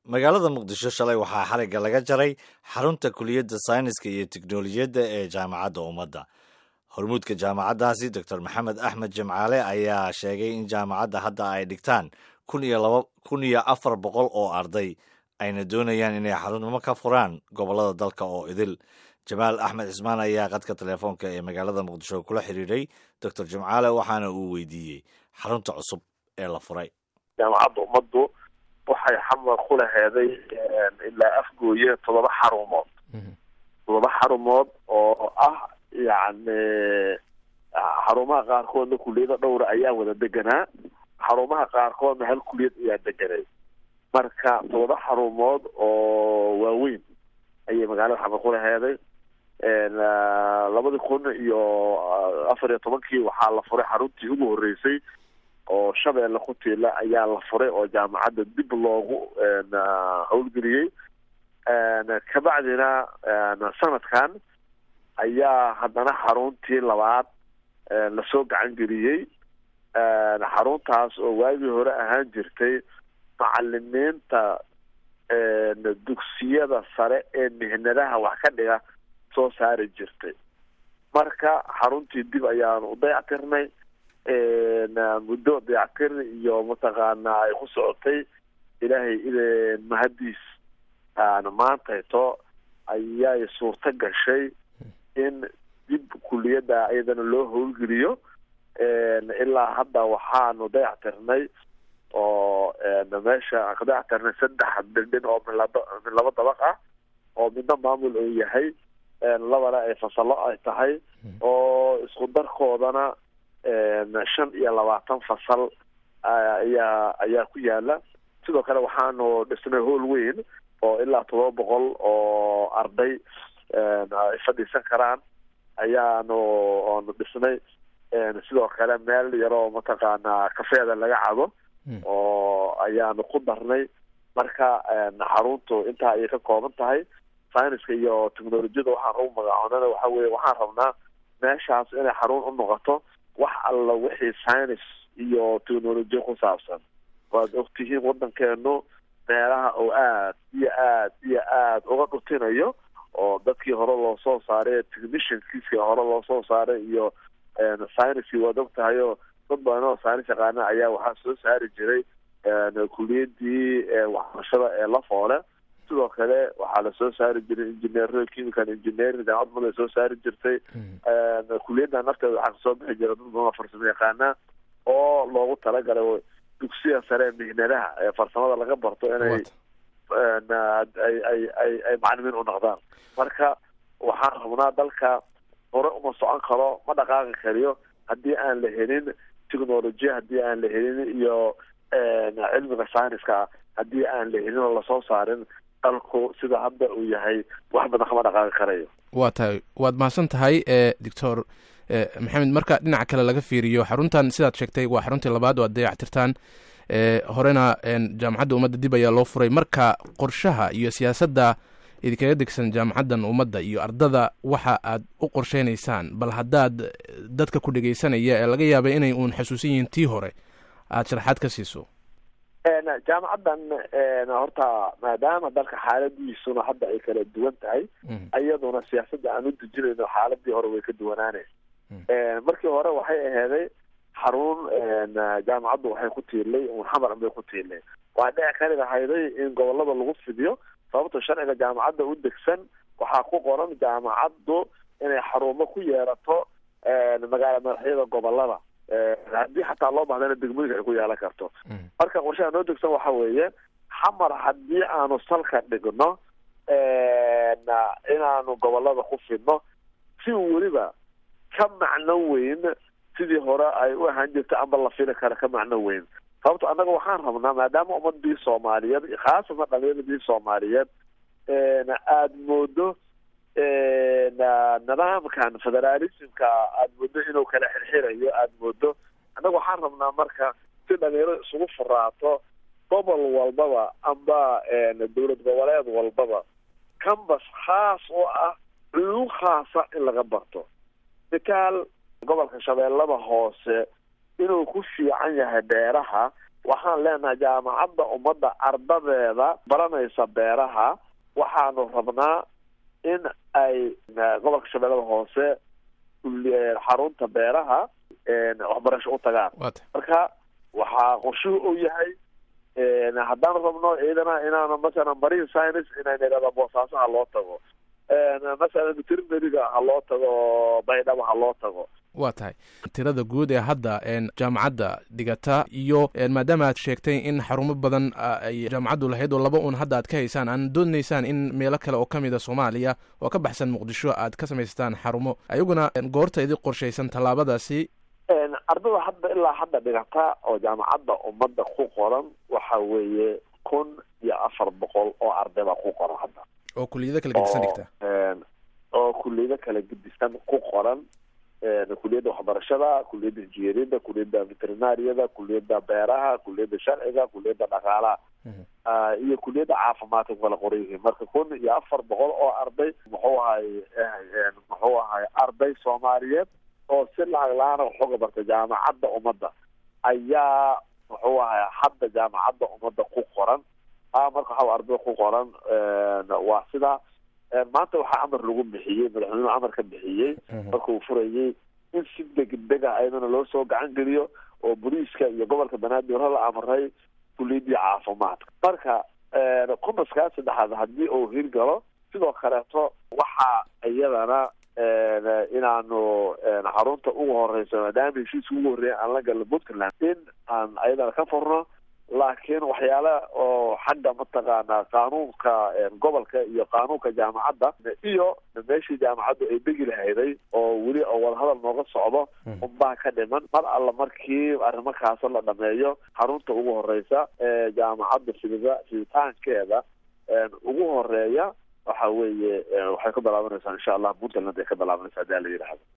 magaalada muqdisho shalay waxaa xarigga laga jaray xarunta kuliyadda sayniska iyo teknolojiyadda ee jaamacadda ummadda hormuudka jaamacaddaasi doctor maxamed axmed jimcaale ayaa sheegay in jaamacadda hadda ay dhigtaan kun iyo laba kun iyo afar boqol oo arday ayna doonayaan inay xarumo ka furaan gobollada dalka oo idil jamaal axmed cismaan ayaa qadka telefoonka ee magaalada muqdisho kula xiriiray doctor jimcaale waxaana uu weydiiyey xarunta cusub ee la furay jaamacadda ummaddu waxay xamar ku laheeday ilaa afgooye toddoba xarumood toddoba xarumood oo ah yacni xarumaha qaarkoodna kuliyado dhowra ayaa wada deganaa xarumaha qaarkoodna hal kuliyad ayaa deganay marka toddoba xarumood oo waaweyn ayay magaalada xamar ku laheeday labadii kun iyo afar iyo tobankii waxaa la furay xaruntii ugu horreysay oo shabeelle ku tiila ayaa la furay oo jaamacadda dib loogu howlgeliyey kabacdina sanadkan ayaa haddana xaruntii labaad lasoo gacan geliyey xaruntaas oo waagii hore ahaan jirtay macalimiinta dugsiyada sare ee mihnadaha wax ka dhiga soo saari jirtay marka xaruntii dib ayaanu u dayactirnay muddo dayactir iyo mataqaanaa ay ku socotay ilaahay ideen mahadiis maantayto ayay suurto gashay in dib kuliyadda iyadana loo howlgeliyo ilaa hadda waxaanu dayactirnay oo meesha aan ka dayactirnay saddex bildhin oo milab min laba dabaq ah oo midna maamul uu yahay labana ay fasallo ay tahay oo isku darkoodana shan iyo labaatan fasal ayaa ayaa ku yaala sidoo kale waxaanu dhisnay hool weyn oo ilaa todoba boqol oo arday ay fadhiisan karaan ayaanu oonu dhisnay sidoo kale meel yaroo mataqaanaa kafeeda laga cabo oo ayaanu ku darnay marka xaruntu intaa ayay ka kooban tahay syniska iyo technolojiyada waxaan ugu magacoonana waxa weye waxaan rabnaa meeshaas inay xarun u noqoto wax alla wixii science iyo technolojiya ku saabsan waad ogtihiin waddankeenu meelaha oo aad iyo aad iyo aad uga dhutinayo oo dadkii hore loo soo saaray techniciankiiskii hore loo soo saaray iyo scienckii waad og tahay oo dad badan oo science yaqaana ayaa waxaa soo saari jiray kuliyadii waxbarashada ee la foole sidoo kale waxaa lasoo saari jiray engineer chemical engineering jaamacad mada soo saari jirtay kuliyadda nafteeda waxaa kasoo bixi jira dad badan oo farsamo yaqaana oo loogu talagalay dugsiya sare mihnadaha ee farsamada laga barto inay ay ay ay ay macalimiin u noqdaan marka waxaan rabnaa dalka hore uma socon karo ma dhaqaaqi kariyo haddii aan la helin technolojiya haddii aan la helin iyo cilmiga syniska haddii aan la helin oo lasoo saarin dalku sida hadda uu yahay wax badan kama dhaqaaqi karayo waa tahay waad mahadsan tahay doctor maxamed marka dhinaca kale laga fiiriyo xaruntan sidaad sheegtay waa xaruntii labaad oo ad dayactirtaan horena jaamacadda ummadda dib ayaa loo furay marka qorshaha iyo siyaasadda idinkaga degsan jaamacaddan ummadda iyo ardada waxa aad u qorsheynaysaan bal haddaad dadka ku dhegeysanaya ee laga yaabay inay uun xasuusan yihiin tii hore aada sharaxaad ka siiso jaamacaddan horta maadaama dalka xaaladiisuna hadda ay kala duwan tahay iyaduna siyaasadda aan u dejinayno xaaladii hore way ka duwanaanay markii hore waxay aheeday xarun jaamacaddu waxay ku tiirlay xamar bay ku tiirlay waa dhici kari lahayday in gobolada lagu fidiyo sababto sharciga jaamacadda u degsan waxaa ku qoran jaamacaddu inay xarumo ku yeerato magaala madaxyada gobolada haddii xataa loo bahdana degmooyinka ay ku yeelan karto marka qorshaha noo degsan waxa weeye xamar haddii aanu salka dhigno inaanu gobolada ku fidno si weliba ka macno weyn sidii hore ay u ahaan jirta amba la fili kara ka macno weyn sababto annaga waxaan rabnaa maadaama ummadii soomaaliyeed khaasatan dhalinyaradii soomaaliyeed aada moodo nidaamkan federaalismka aada moodo inuu kala xirxirayo aada moodo annaga waxaan rabnaa marka si dhalinyaro isugu furaato gobol walbaba amba dowlad goboleed walbaba cambas khaas oo ah culuum khaasa in laga barto mitaal gobolka shabeellada hoose inuu ku fiican yahay beeraha waxaan leenahay jaamacadda ummadda ardadeeda baranaysa beeraha waxaanu rabnaa in ay gobolka shabeellada hoose xarunta beeraha waxbarasho u tagaan marka waxaa qorshuhu u yahay haddaan rabno ciidana inaanu masalan marine science inayna idhahda boosaaso ha loo tago masalan veterinariga ha loo tago baydhabo ha loo tago waa tahay tirada guud ee hadda jaamacadda dhigata iyo maadaama aad sheegtay in xarumo badan ay jaamacaddu lahayd oo laba un hadda aad ka haysaan aan doonaysaan in meelo kale oo kamid a soomaaliya oo ka baxsan muqdisho aad ka samaystaan xarumo ayaguna goorta idi qorshaysan tallaabadaasi ardada hadda ilaa hadda dhigata oo jaamacadda ummadda ku qoran waxa weeye kun iyo afar boqol oo arday baa ku qoran hadda oo kuliyado kala gedisan dhigta oo kuliyado kala gedisan ku qoran kuliyadda waxbarashada kuliyadda injineeriyadda kuliyadda veterinariyada kuliyadda beeraha kuliyadda sharciga kuliyadda dhaqaalaha iyo kuliyadda caafimaadka kala qoran yihiin marka kun iyo afar boqol oo arday muxuu ahay muxuu ahay arday soomaaliyeed oo si lacag la-aana waxuga bartay jaamacadda ummadda ayaa muxuu ahay hadda jaamacadda ummadda ku qoran marka waxa ardada ku qoran waa sidaa maanta waxaa amar lagu bixiyey madaxweynuhu amar ka bixiyey marka uu furayey in si degdega ayadana loo soo gacan geliyo oo booliiska iyo gobolka banaadir hore la amray kuliyadii caafimaadka marka kumaskaa saddexaad haddii uu hirgalo sidoo kaleeto waxaa iyadana inaanu xarunta ugu horeyso maadaama heshiiska ugu horreeya aan la galno puntland in aan ayadana ka furno laakiin waxyaala oo xagga mataqaanaa qaanuunka gobolka iyo qaanuunka jaamacadda iyo meeshii jaamacaddu ay degi lahayday oo weli oo wadahadal nooga socdo unbaa ka dhiman mar alla markii arrimakaaso la dhameeyo xarunta ugu horeysa ee jaamacadda fidida fiditaankeeda ugu horeeya waxa weeye waxay ka bilaabanaysaa insha allah puntland ay ka bilaabanaysaa hadaa la yidhaahdo